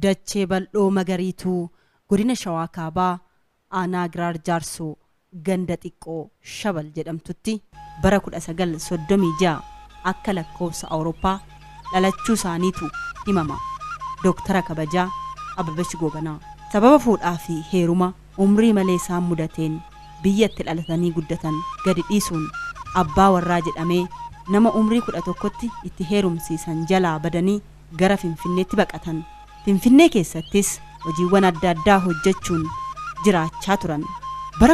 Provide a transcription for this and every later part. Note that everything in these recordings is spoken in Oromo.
dachee bal'oo magariituu godina shawaa kaabaa aanaa giraar jaarsoo ganda xiqqoo shabal jedhamtutti bara 1936 akka lakkoofsa awurooppaa dhalachuu isaaniitu himama dooktara kabajaa ababach gobanaa sababa fuudhaa fi heeruma umrii malee isaan mudateen biyyatti dhalatanii guddatan gadi dhiisuun abbaa warraa jedhamee nama umrii kudha tokkotti itti heerumsiisan jalaa badanii gara finfinneetti baqatan finfinnee keessattis hojiiwwan adda addaa hojjechuun jiraachaa turan bara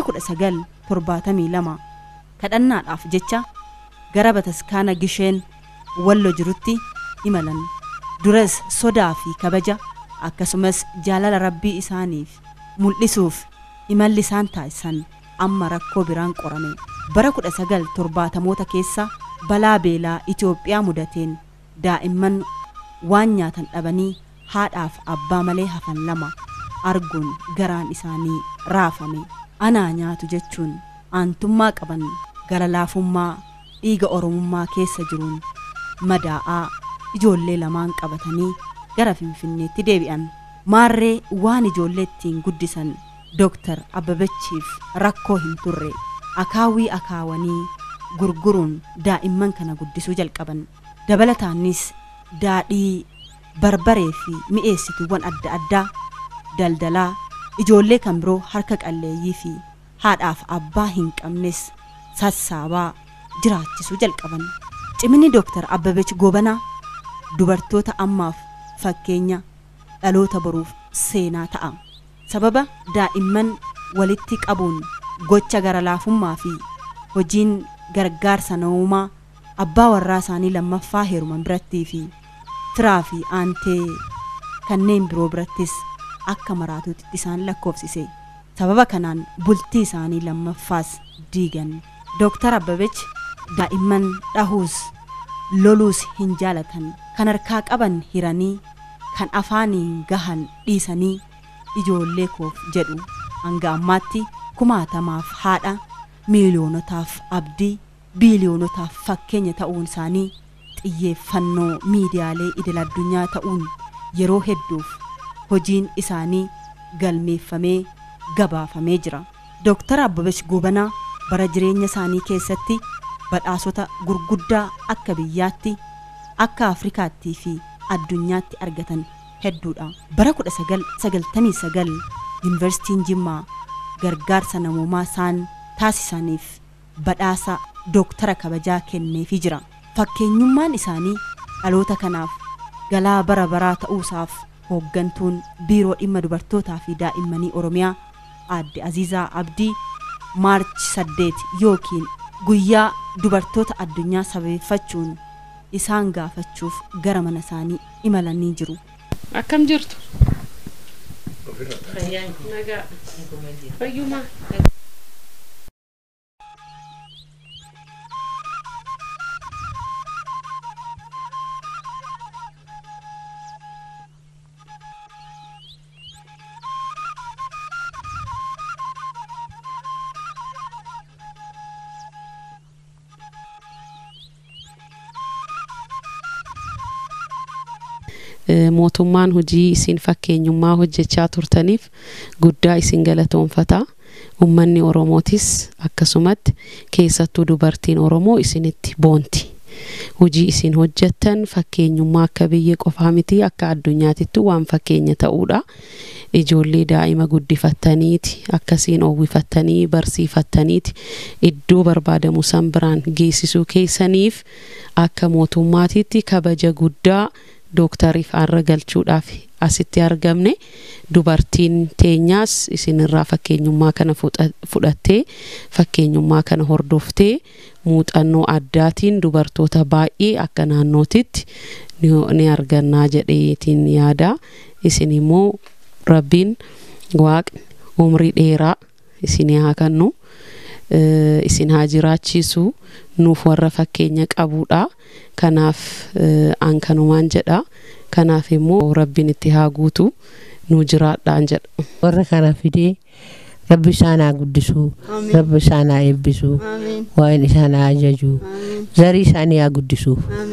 1972 kadhannaadhaaf jecha gara bataskaana gisheen wallo jirutti imalan duras sodaa fi kabaja akkasumas jaalala rabbii isaaniif mul'isuuf imalli isaan taasisan amma rakkoo biraan qorame bara 1970moota keessa balaa beelaa Itoophiyaa mudateen daa'imman waan nyaatan dhabanii haadhaaf abbaa malee hafan lama arguun garaan isaanii raafame anaa nyaatu jechuun aantummaa qaban gara laafummaa dhiiga oromummaa keessa jiruun madaa'aa ijoollee lamaan qabatanii gara finfinneetti deebi'an maarree waan ijoollee ittiin guddisan dooktar abbabachiif rakkoo hin turre akaawwii akaawanii gurguruun daa'imman kana guddisuu jalqaban dabalataanis daadhii barbaree fi mi'eessituuwwan adda addaa daldalaa ijoollee kan biroo harka qalleeyyii fi haadhaaf abbaa hin qabnes sassaabaa jiraachisuu jalqaban cimini dooktar abbabech gobanaa dubartoota ammaaf fakkeenya dhaloota boruuf seenaa ta'a sababa daa'imman walitti qabuun gocha gara laafummaa fi hojiin gargaarsa namummaa abbaa warraa isaanii lammaffaa heeruman birattii fi firaa fi aantee kanneen biroo birattis akka maraatuutti isaan lakkoofsise sababa kanaan bultii isaanii lammaffaas diigan dooktar abbabech daa'imman dhahuus loluus hin jaalatan kan harkaa qaban hiranii kan afaaniin gahan dhiisanii ijoollee koof jedhu hanga ammaatti kumaatamaaf haadha miiliyoonotaaf abdii biiliyoonotaaf fakkeenya ta'uun isaanii xiyyeeffannoo miidiyaalee idil addunyaa ta'uun yeroo hedduuf hojiin isaanii galmeeffamee gabaafamee jira dooktar abbabesh gobanaa bara jireenya isaanii keessatti badhaasota gurguddaa akka biyyaatti akka afrikaattii fi addunyaatti argatan hedduudha bara 1999 yuunivarsiitiin jimmaa gargaarsa namoomaa isaan taasisaniif badhaasa dooktara kabajaa kenneefii jira fakkeenyummaan isaanii dhaloota kanaaf galaa bara baraa ta'uusaaf hooggantuun biiroo dhimma dubartootaa fi daa'immanii oromiyaa aadde aziizaa abdii maarchi 8 yookiin guyyaa dubartoota addunyaa sabeeffachuun isaan gaafachuuf gara mana isaanii imalanii jiru. Akkam jirtu? Nagaa. Fayyumaa. mootummaan hojii isin fakkeenyummaa hojjechaa turtaniif guddaa isin galatoonfata ummanni oromootis akkasumatti keessattuu dubartiin oromoo isinitti boonti hojii isin hojjettan fakkeenyummaa akka biyya qofaa miti akka addunyaatittu waan fakkeenya ta'uudha ijoollee daa'ima guddifattaniiti akkasiin oowwifattanii barsiifattaniiti iddoo barbaadamu san biraan geessisuu keessaniif akka mootummaatitti kabaja guddaa dooktariif arra galchuudhaaf asitti argamne dubartiin teenyaas isinirraa fakkeenyummaa kana fudhattee fakkeenyummaa kana hordoftee muuxannoo addaatiin dubartoota baay'ee akka naannootitti ni argannaa jedheetiin yaada isin immoo rabbiin waaqni umrii dheeraa isin haa kennu isin haa jiraachisu nuuf warra fakkeenya qabuudha kanaaf an kanumaan jedha kanaaf immoo rabbiin itti haa guutu nu jiraadhaan jedha warra kana fidee rabbi isaan haa guddisuu rabbi isaan haa eebbisuu waan isaan haa ajajuu zarii isaanii haa guddisuu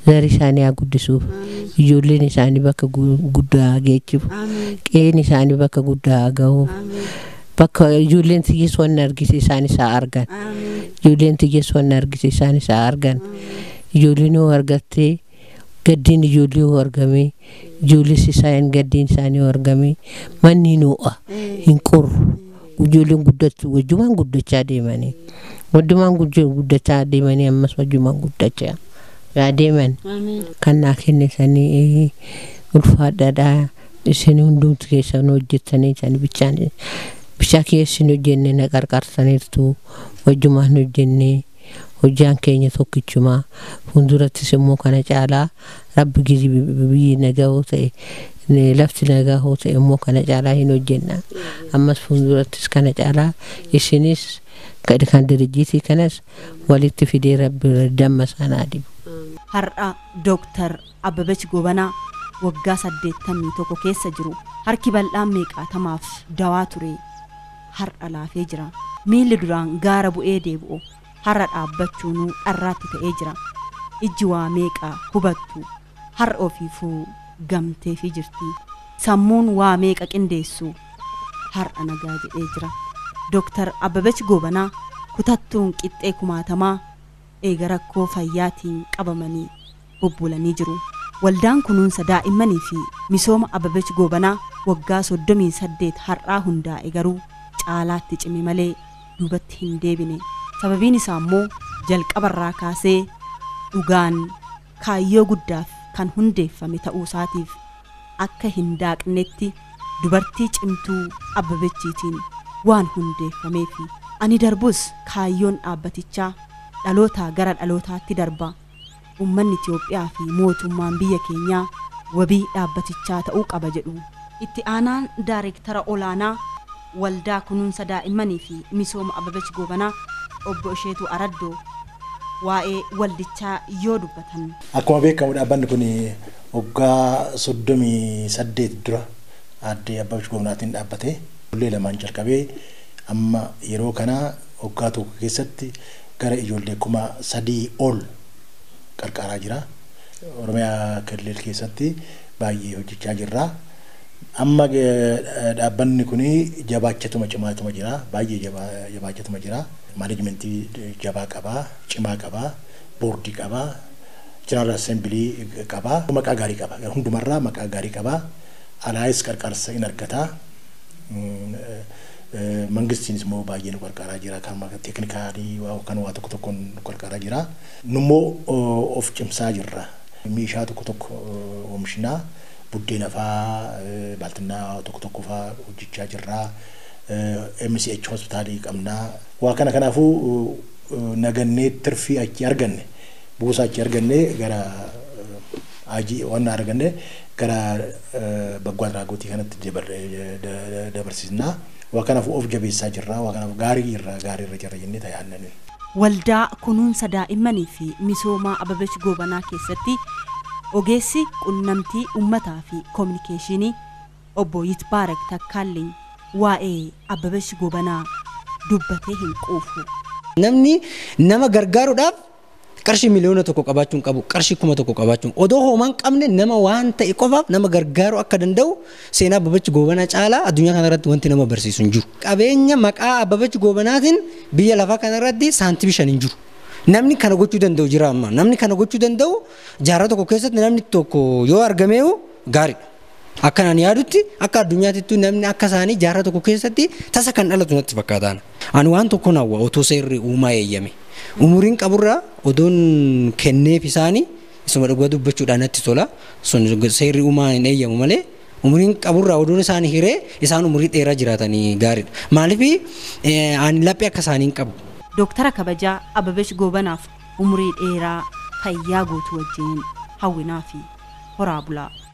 zarii isaanii haa guddisuuf ijoolleen isaanii bakka gu- guddaa haa geechifu qe'een isaanii bakka guddaa haa gahuuf bakka ijoolleen xiyyees wanna argise isaanis haa argan ijoolleen xiyyees wanna argise isaanis haa argan ijoolleen yoo argattee gaddiin ijoollee yoo argame ijoolles isaan gaddiin isaanii yoo argame manni hin ho'a hin qorru ijoolleen guddachuu wajjumaan guddachaa deemanii wajjumaan gujjo- guddachaa deemanii ammas wajjumaan guddachaa yaa deeman kan naa kennisanii ulfaadhaadha isin hundumti keessan hojjettanii isaan bichaan bichaa keessin hojjenne na qarqarsaniirtu wajjumaan hojjenne hojjaan keenya tokkichumaa fuuldurattis immoo kana caalaa rabbi gizi biyyi nagahoo ta'e ne- lafti nagahoo ta'e immoo kana caalaa hin hojjenna ammas fuuldurattis kana caalaa isinis kan kan dirijjiitii kanas walitti fidee rabbi damma sanaa dibu. har'a dooktar Abbabech Gobanaa waggaa saddeettamii tokko keessa jiru harki bal'aan meeqaatamaaf dawaa ture har'a laafee jira miilli duraan gaara bu'ee deebi'u har'a dhaabbachuunuu dharraatti ta'ee jira ijji waa meeqa hubattu har'a ofiifuu gamteefii jirti sammuun waa meeqa qindeessu har'a nagaa jedhee jira dooktar Abbabech Gobanaa kutattuun qixxee kumaatamaa eega rakkoo fayyaatiin qabamanii bubbulanii jiru. Waldaan kunuunsa daa'immanii fi misooma Abbabech Gobanaa waggaa soddomii saddeet har'aa hundaa'e garuu caalaatti cime malee duubatti hin deebine. Sababiin isaa immoo jalqabarraa kaasee dhugaan kaayyoo guddaaf kan hundeeffame ta'uu isaatiif akka hin daaqnetti dubartii cimtuu Abbabechiitiin waan hundeeffameef ani darbus kaayyoon dhaabbatichaa dhalootaa gara dhalootaatti darba ummanni Itiyoophiyaa fi mootummaan biyya keenyaa wabii dhaabbatichaa ta'uu qaba jedhu itti aanaan daayireektara olaanaa waldaa kunuunsa daa'immanii fi misooma Abbabech Gobanaa obbo Isheetuu Araddoo waa'ee waldichaa yoo dubbatan Akkuma beekamu dhaabbanni kun waggaa soddomii saddeet dura addee Abbabech Gobanaatiin dhaabbate ijoollee lamaan jalqabee amma yeroo kana waggaa tokko keessatti gara ijoollee kuma sadii ol qarqaaraa jira. Oromiyaa Kilil keessatti baay'ee hojjechaa jirra. Amma eh, dhaabbanni kun jabaachatuma cimaatuma jira. Baay'ee jabaa- jabaachatuma jira. Maanajimentii jabaa qabaa, cimaa qabaa, boordii qabaa, jeneraal assembilii qabaa, maqaa gaarii qaba. Hundumarraa maqaa gaarii qabaa. Alaayis qarqaarsa in argataa. Mm, eh, eh, Mangistiinis immoo baay'ee nu qarqaaraa jira. Kan maka teeknikaalii waa- kan waa tokko tokkoon nu qarqaaraa jira. Nummoo oh, of cimsaa jirra. Meeshaa tokko tokko oh, oomishinaa. Buddeena faa, eh, baaltinnaa tokko tokko faa hojjechaa jirra. Eh, MCH hospitaalii qabnaa. Waa kana kanaafuu uh, nagannee tirfii achi arganne buusaa achi arganne gara hajii waan arganne gara uh, baggoo adraagootii kanatti dabar- da- da- dabarsisnaa. Waa kanaafuu of jabeessaa jirra. Waa kanaaf gaarii irra gaarii irra jirra jennee tajaajilanii. waldaa kunuunsa daa'immanii fi misoomaa Abbabech Gobanaa keessatti ogeessi qunnamtii ummataa fi koominikeeshinii obbo Yitbaarak Takkaallee waa'ee Abbabech Gobanaa dubbatee hin quufu. Namni nama gargaaruudhaaf qarshii miliyoona tokko qabaachuun qabu qarshii kuma tokko qabaachuun odoo hoomaan qabne nama waan ta'e qofaaf nama gargaaruu akka danda'u seenaa Abbabech Gobanaa caalaa addunyaa kanarratti wanti nama barsiisu hin jiru. Qabeenya maqaa Abbabech Gobanaatiin biyya lafaa kanarratti saantibii shan hin jiru. Namni kana gochuu danda'u jira amma. Namni kana gochuu danda'u jaarraa tokko keessatti namni tokko yoo argameehu gaariidha. Akkanaan yaadutti akka addunyaatittuu namni akka isaanii jaarraa tokko keessatti tasa kan dhalatu natti fakkaatan. Ani waan tokko hawwa otoo seerri uumaa eeyyame. Umuriin qaburraa odoon kenneef isaanii isuma dhugaa dubbachuudhaan natti tola. Sun seerri uumaa hin eeyyamu malee umuriin qaburraa odoon isaanii hiree isaan umurii dheeraa jiraatanii gaariidha. Maaliif ani laphee akka isaanii hin qabu. Dooktara kabajaa Abbabech Gobanaaf umurii dheeraa fayyaa guutuu wajjin hawwinaa fi horaa bulaa.